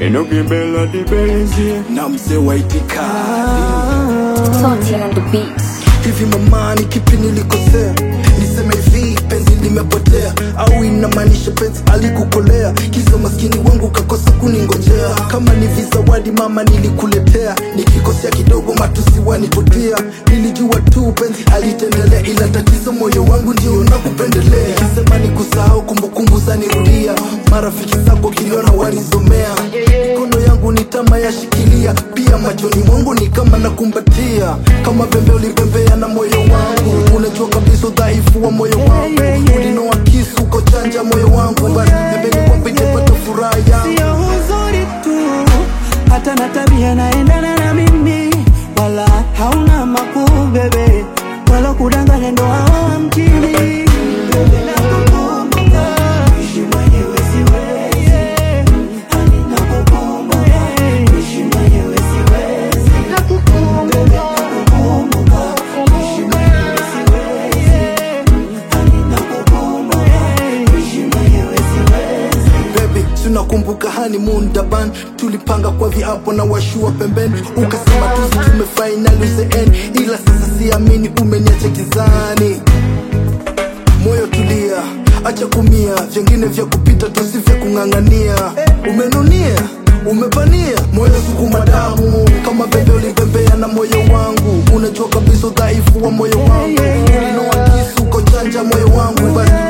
inokimbela dibenzi na mzee wa itikadi Salty on the beats. hivi mamani kipi nilikosea niseme hivi penzi limepotea au inamaanisha penzi alikukolea kisa maskini wangu kakosa kuningojea kama ni vizawadi mama nilikuletea nikikosea kidogo matusi wanipotia nilijua tu penzi alitendelea ila tatizo moyo wangu ndio nakupendelea nikisema ni kusahau kumbukumbu zanirudia marafiki zako kiliona wanizomea mikono yangu ni tama yashikilia pia machoni mwangu ni kama nakumbatia kama pembe ulipembea na moyo wangu unajua kabisa udhaifu wa moyo wangu ulinoa kisu kochanja moyo wangu basi pembeni kwamba itapata furaha yangu sio uzuri tu, hata na tabia naendana na mimi, wala hauna makuu bebe, wala kudanganya ndo hawa mjini. Bebe, nakukumbuka, ishi mwenyewe siwezi. Hani nakukumbuka, ishi mwenyewe siwezi. Bebe, nakukumbuka, ishi mwenyewe siwezi. Hani nakukumbuka, ishi mwenyewe siwezi. baby tunakumbuka honeymoon daban tulipanga kwa viapo na washua pembeni ukasema tuzi tumefainali uzeeni ila sasa siamini umeniacha kizani moyo tulia acha kumia vyengine vya kupita tusi vya kung'ang'ania umenunia umepania moyo sukuma damu kama bebe ulibembea na moyo wangu unajua kabisa udhaifu wa moyo wangu ulinoa kisu kochanja moyo wangu basi